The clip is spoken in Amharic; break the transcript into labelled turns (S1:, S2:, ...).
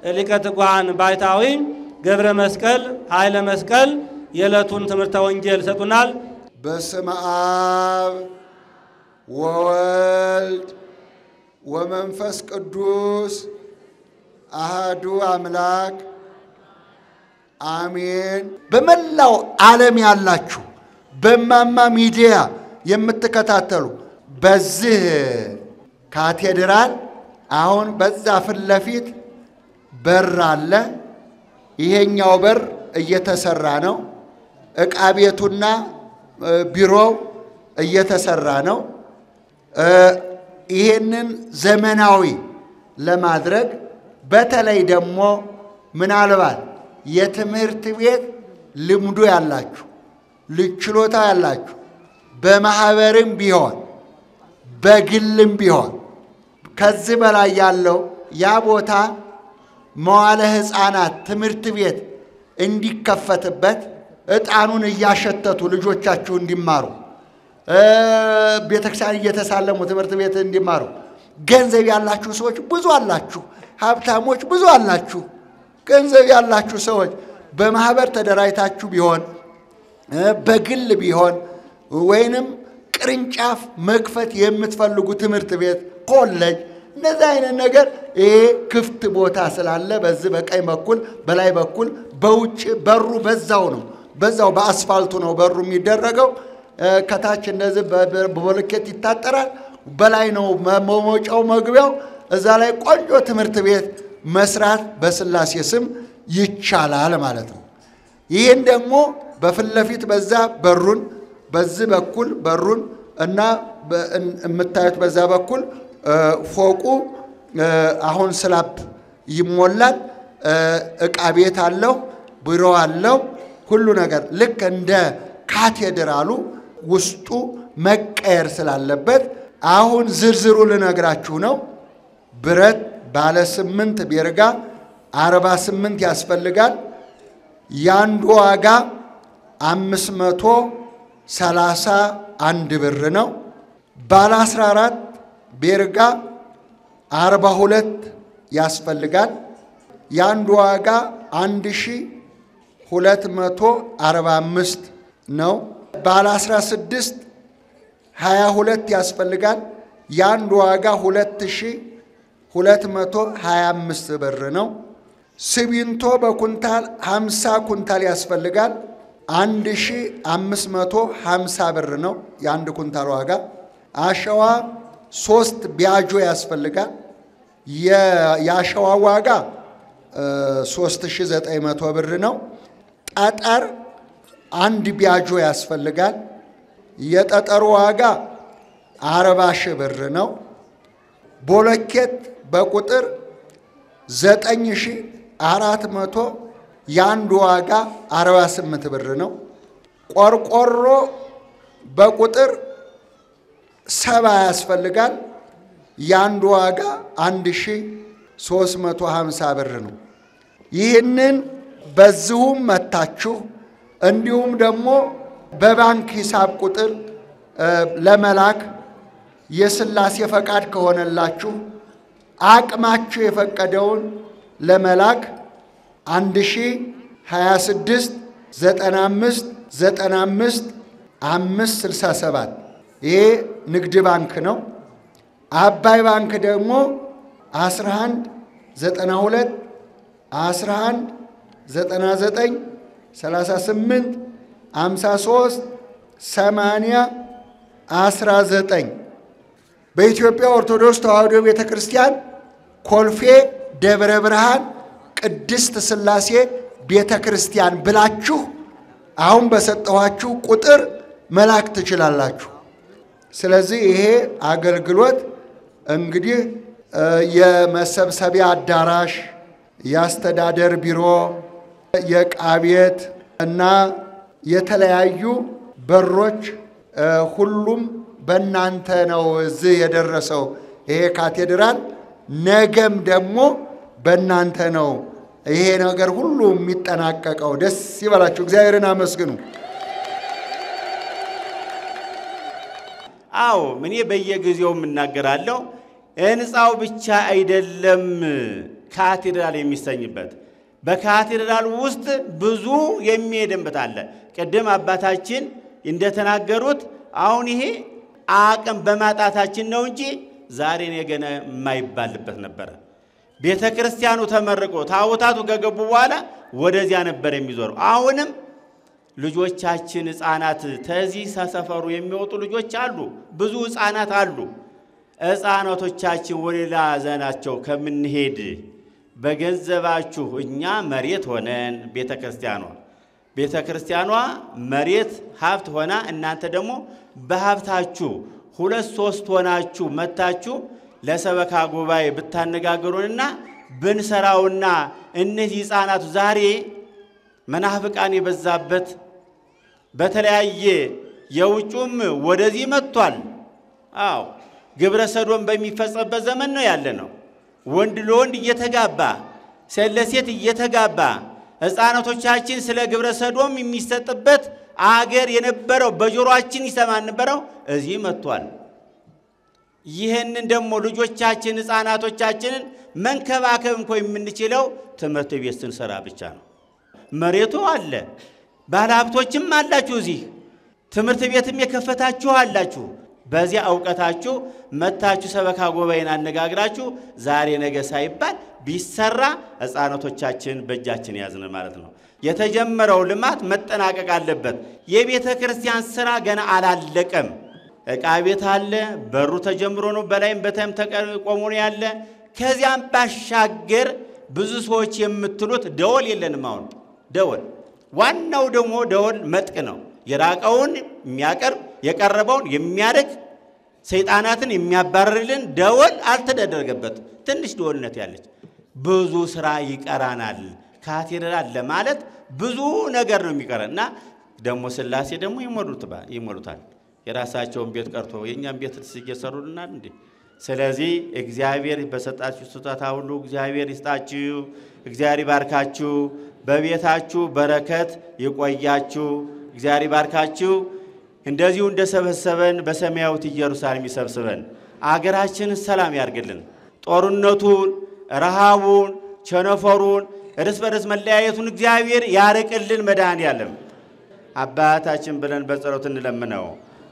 S1: ሊቀ ትጉሃን ባይታዊ ገብረ መስቀል ኃይለ መስቀል የዕለቱን ትምህርተ ወንጌል ይሰጡናል።
S2: በስመ አብ ወወልድ ወመንፈስ ቅዱስ አሃዱ አምላክ አሜን። በመላው ዓለም ያላችሁ በማማ ሚዲያ የምትከታተሉ በዚህ ካቴድራል አሁን በዛ ፊት ለፊት በር አለ። ይሄኛው በር እየተሰራ ነው። ዕቃ ቤቱና ቢሮው እየተሰራ ነው። ይሄንን ዘመናዊ ለማድረግ በተለይ ደግሞ ምናልባት የትምህርት ቤት ልምዱ ያላችሁ ልጅ ችሎታ ያላችሁ በማህበርም ቢሆን በግልም ቢሆን ከዚህ በላይ ያለው ያ ቦታ መዋለ ሕፃናት ትምህርት ቤት እንዲከፈትበት ዕጣኑን እያሸተቱ ልጆቻችሁ እንዲማሩ ቤተክርስቲያን እየተሳለሙ ትምህርት ቤት እንዲማሩ ገንዘብ ያላችሁ ሰዎች ብዙ አላችሁ። ሀብታሞች ብዙ አላችሁ። ገንዘብ ያላችሁ ሰዎች በማህበር ተደራጅታችሁ ቢሆን በግል ቢሆን ወይንም ቅርንጫፍ መክፈት የምትፈልጉ ትምህርት ቤት፣ ኮሌጅ እንደዚህ አይነት ነገር ይሄ ክፍት ቦታ ስላለ በዚህ በቀኝ በኩል በላይ በኩል በውጭ በሩ በዛው ነው፣ በዛው በአስፋልቱ ነው በሩ የሚደረገው። ከታች እንደዚህ በቦልኬት ይታጠራል። በላይ ነው መውጫው መግቢያው። እዛ ላይ ቆንጆ ትምህርት ቤት መስራት በስላሴ ስም ይቻላል ማለት ነው። ይህን ደግሞ በፊት ለፊት በዛ በሩን በዚህ በኩል በሩን እና የምታዩት በዛ በኩል ፎቁ አሁን ስላፕ ይሞላል። ዕቃ ቤት አለው፣ ቢሮ አለው፣ ሁሉ ነገር ልክ እንደ ካቴድራሉ ውስጡ መቀየር ስላለበት አሁን ዝርዝሩ ልነግራችሁ ነው። ብረት ባለ ስምንት ቤርጋ አርባ ስምንት ያስፈልጋል። የአንዱ ዋጋ አምስት መቶ ሰላሳ አንድ ብር ነው። ባለ አስራ አራት ቤርጋ አርባ ሁለት ያስፈልጋል። የአንዱ ዋጋ አንድ ሺ ሁለት መቶ አርባ አምስት ነው። ባለ አስራ ስድስት ሀያ ሁለት ያስፈልጋል። የአንዱ ዋጋ ሁለት ሺ ሁለት መቶ ሀያ አምስት ብር ነው። ሲሚንቶ በኩንታል ሀምሳ ኩንታል ያስፈልጋል። አንድ ሺ አምስት መቶ ሀምሳ ብር ነው የአንድ ኩንታል ዋጋ። አሸዋ ሶስት ቢያጆ ያስፈልጋል። የአሸዋ ዋጋ ሶስት ሺ ዘጠኝ መቶ ብር ነው። ጠጠር አንድ ቢያጆ ያስፈልጋል። የጠጠሩ ዋጋ አርባ ሺህ ብር ነው። ቦሎኬት በቁጥር ዘጠኝ ሺህ አራት መቶ የአንዱ ዋጋ አርባ ስምንት ብር ነው። ቆርቆሮ በቁጥር ሰባ ያስፈልጋል። የአንዱ ዋጋ አንድ ሺህ ሶስት መቶ ሀምሳ ብር ነው። ይህንን በዚሁም መታችሁ እንዲሁም ደግሞ በባንክ ሂሳብ ቁጥር ለመላክ የስላሴ ፈቃድ ከሆነላችሁ አቅማችሁ የፈቀደውን ለመላክ አንድ ሺ ሀያ ስድስት ዘጠና አምስት ዘጠና አምስት አምስት ስልሳ ሰባት ይሄ ንግድ ባንክ ነው። አባይ ባንክ ደግሞ አስራ አንድ ዘጠና ሁለት አስራ አንድ ዘጠና ዘጠኝ ሰላሳ ስምንት አምሳ ሶስት ሰማንያ አስራ ዘጠኝ በኢትዮጵያ ኦርቶዶክስ ተዋሕዶ ቤተ ክርስቲያን ኮልፌ ደብረ ብርሃን ቅድስት ሥላሴ ቤተ ክርስቲያን ብላችሁ አሁን በሰጠኋችሁ ቁጥር መላክ ትችላላችሁ። ስለዚህ ይሄ አገልግሎት እንግዲህ የመሰብሰቢያ አዳራሽ፣ የአስተዳደር ቢሮ፣ የዕቃ ቤት እና የተለያዩ በሮች ሁሉም በእናንተ ነው እዚህ የደረሰው ይሄ ካቴድራል። ነገም ደግሞ በእናንተ ነው ይሄ ነገር ሁሉ የሚጠናቀቀው። ደስ ይበላችሁ፣ እግዚአብሔርን አመስግኑ።
S3: አዎ እኔ በየጊዜው የምናገራለሁ። ሕንፃው ብቻ አይደለም ካቴድራል የሚሰኝበት በካቴድራል ውስጥ ብዙ የሚሄድበት አለ። ቅድም አባታችን እንደተናገሩት አሁን ይሄ አቅም በማጣታችን ነው እንጂ ዛሬ ነገ የማይባልበት ነበረ። ቤተ ክርስቲያኑ ተመርቆ ታቦታቱ ከገቡ በኋላ ወደዚያ ነበር የሚዞረው። አሁንም ልጆቻችን ሕፃናት ተዚህ ሰፈሩ የሚወጡ ልጆች አሉ፣ ብዙ ሕፃናት አሉ። ሕፃናቶቻችን ወደ ሌላ ዘናቸው ከምንሄድ በገንዘባችሁ እኛ መሬት ሆነን ቤተ ክርስቲያኗ ቤተ ክርስቲያኗ መሬት ሀብት ሆና እናንተ ደግሞ በሀብታችሁ ሁለት ሶስት ሆናችሁ መታችሁ ለሰበካ ጉባኤ ብታነጋግሩንና ብንሰራውና እነዚህ ሕፃናቱ ዛሬ መናፍቃን የበዛበት በተለያየ የውጩም ወደዚህ መጥቷል። አዎ ግብረ ሰዶም በሚፈጸምበት ዘመን ነው ያለ ነው። ወንድ ለወንድ እየተጋባ ሴት ለሴት እየተጋባ ሕፃናቶቻችን ስለ ግብረ ሰዶም የሚሰጥበት አገር የነበረው በጆሮአችን ይሰማ ነበረው እዚህ መጥቷል። ይህንን ደግሞ ልጆቻችን ሕፃናቶቻችንን መንከባከብ እንኳ የምንችለው ትምህርት ቤት ስንሰራ ብቻ ነው። መሬቱ አለ፣ ባለሀብቶችም አላችሁ፣ እዚህ ትምህርት ቤትም የከፈታችሁ አላችሁ። በዚያ እውቀታችሁ መታችሁ ሰበካ ጉባኤን አነጋግራችሁ ዛሬ ነገ ሳይባል ቢሰራ ሕፃናቶቻችን በእጃችን ያዝን ማለት ነው። የተጀመረው ልማት መጠናቀቅ አለበት። የቤተ ክርስቲያን ስራ ገና አላለቀም። ዕቃ ቤት አለ፣ በሩ ተጀምሮ ነው፣ በላይም በታይም ተቆሞ ነው ያለ። ከዚያም ባሻገር ብዙ ሰዎች የምትሉት ደወል የለንም። አሁን ደወል ዋናው ደግሞ ደወል መጥቅ ነው። የራቀውን የሚያቀርብ የቀረበውን የሚያርቅ ሰይጣናትን የሚያባርርልን ደወል አልተደረገበት። ትንሽ ደወልነት ያለች ብዙ ስራ ይቀራናል። ካቴድራል ለማለት ብዙ ነገር ነው የሚቀረን እና ደግሞ ሥላሴ ደግሞ ይሞሉታል። የራሳቸውን ቤት ቀርቶ የእኛም ቤት እየሰሩልናል እንዴ። ስለዚህ እግዚአብሔር በሰጣችሁ ስጦታ ሁሉ እግዚአብሔር ይስጣችሁ፣ እግዚአብሔር ይባርካችሁ፣ በቤታችሁ በረከት ይቆያችሁ፣ እግዚአብሔር ይባርካችሁ። እንደዚሁ እንደሰበሰበን በሰማያዊት ኢየሩሳሌም ይሰብስበን። አገራችንን ሰላም ያርግልን። ጦርነቱን፣ ረሃቡን፣ ቸነፈሩን፣ እርስ በርስ መለያየቱን እግዚአብሔር ያርቅልን። መድኃኔዓለም አባታችን ብለን በጸሎት እንለምነው።